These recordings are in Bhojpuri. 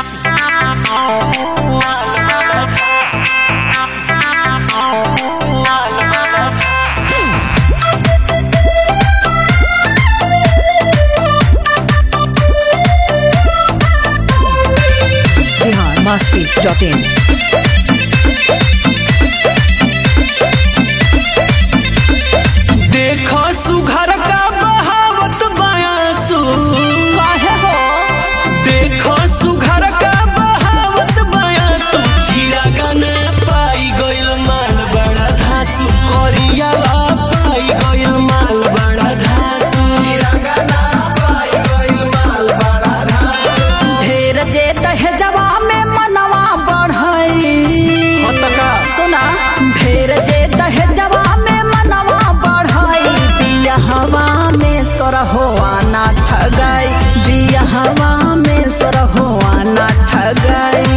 masti.in. देखो सुघर का बहावत बयासु काहे हो देखो सुघर का बहावत बयासु चिड़ा गाना पाई गइल माल बड़ा धासु करियावा पाई गइल माल बड़ा धासु ढेर जे दहेजवा में मनवा बढ़ई हतका सुना ढेर जे दहेजवा में मनवा बढ़ई बियाहवा में सरहोआ ना ठगई बियाहवा में सरहोआ ना ठगई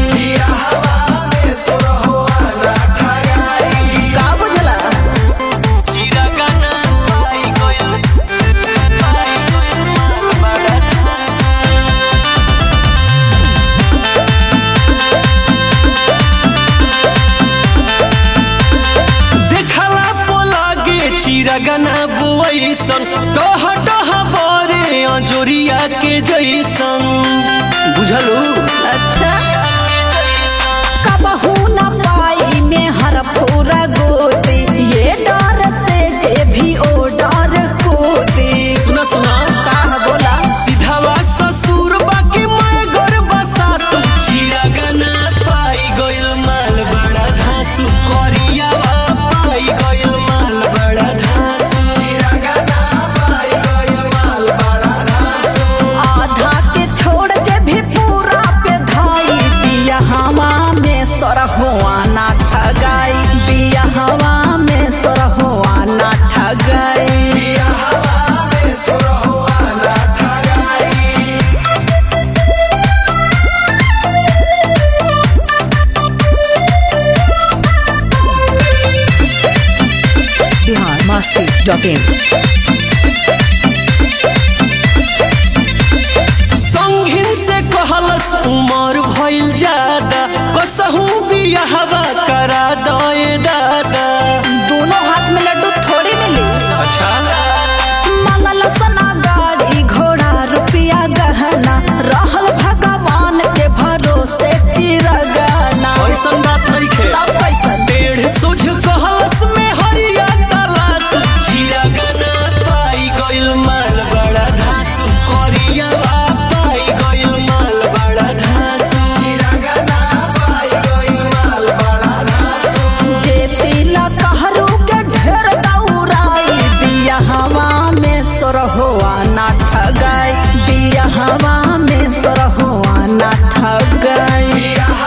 का बुझला चिड़ा गाना पाई गइल पाई गइल माल बड़ा धासु देखला पोलागे चिरगना बुआइसन टह टह बरे अजोरिया के जैसन बुझलू अच्छा कबहू न पाई में हर पूरा गोदी ये डर से जे भी ओ डर कोदी सुना सुना का बोला सीधावा ससुर बाकी मैं गरबा सासु चिरगना पाई गइल माल बड़ा धासु करियावा पाई गइल माल बड़ा धासु आधा के छोड़ जे भी पूरा पे धाई बिया हवा में सरहुआ ना ठगाई बिया हवा में सरहुआ ना ठगाई Bihar masti.in. संघिन से कहलस उमर भइल ज्यादा कसहू बियाहवा करा दए दादा दोनों हाथ में लड्डू थोड़ी मिली अच्छा मंगल सना गाड़ी घोड़ा रुपया गहना रहल भगवान के भरोसे चिरगाना ऐसन बात नहीं खे तब कैसन डेढ़ सोझ कहलस में हरिया तलाश चिरगना पाई गइल माल बड़ा धासु करिया पाई गइल माल बड़ा धासु जे तिला कहरु के ढेर दौड़ाई बिया हवा में सरहोआ ना ठगाई बिया हवा में सरहोआ ना ठगाई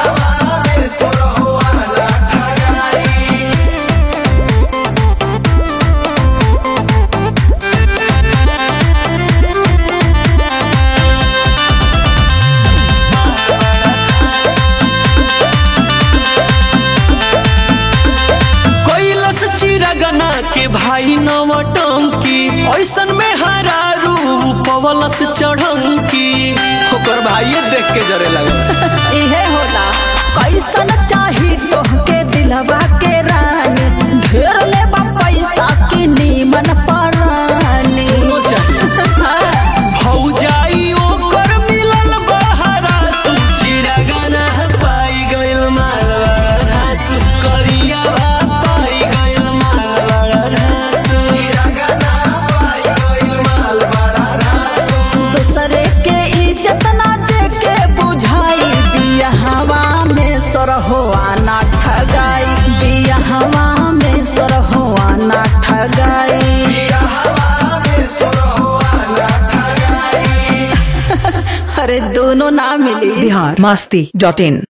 कैलस चिरगना के भाई नवटंकी ऐसन में हरारू पवलस चढ़ंकी ओकर भाइये देख के जरे लगा इहे होला कैसन चाही तोहके दिलवा के रानी ढेर लेबा पैसा की नीमन परानी हाँ। भौजाई ओकर मिलल बहरा सु चिरगना पाई गइल मालवा सु करिया पाई गइल मालवा दूसरे के इज्जत ना जे के बुझाई बिया हवा में सरहोआ ना ठगाई बिया हवा में सरहोआ ना ठगाई अरे दोनों ना मिली Bihar masti.in.